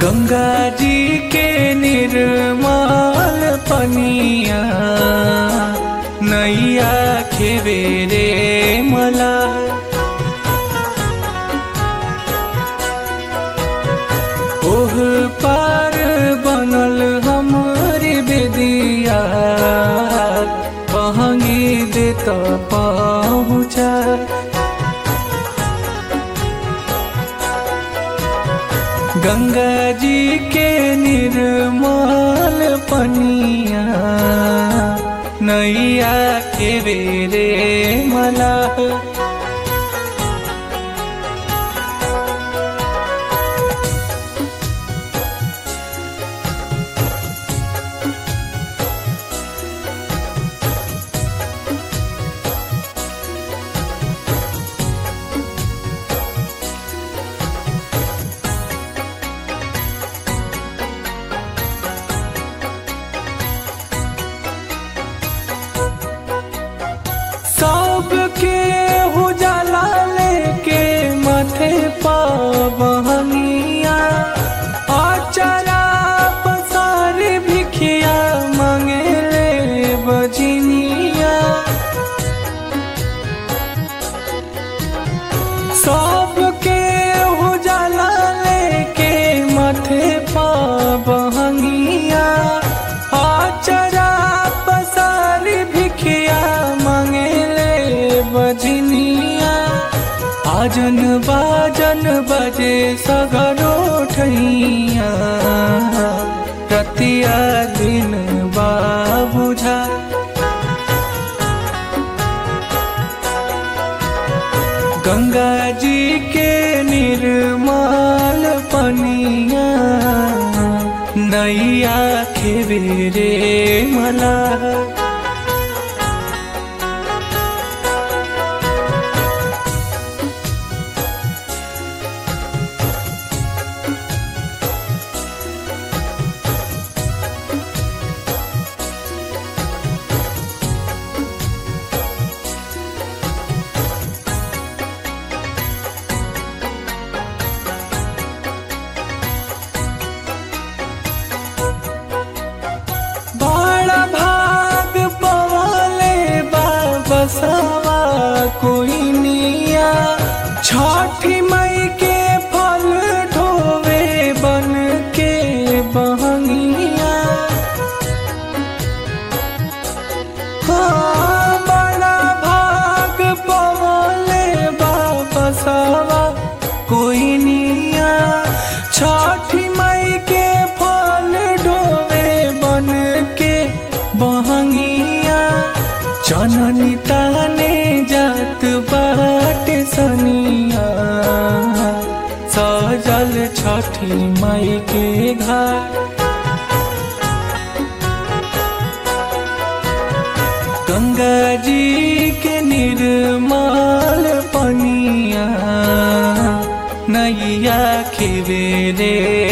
गंगा जी के निर्मल पनिया नैया खेवे रे मला ओह पार बनल हमरे बेदिया पहंगी देत पहुँचा गंगा जी के निर्मल पनिया नैया के रे मला सबके उजाला लेके माथे पवनिया अचरा पसारे भिखिया मांगे ले बजनिया सबके उजाला लेके माथे पवनिया अचरा पसारे भिखिया मांगे ले बजनिया आजन बाजन बजे सगरो ठैया रतिया दिन बाबुझा गंगा जी के निर्मल पनिया नैया खेवे रे मला बड़ा भाग पवाले बाबा सवा कोई निया छठी मई के फल ढोवे बन के बहनिया हाँ, बड़ा भाग पवाले बाबा सवा कोई निया छठी मई के फल ढोवे बन के बहंगिया जननी ताने जात बाट सनिया सजल छठी मई के घर गंगा जी के निर्मल पनिया नैया खेवे रे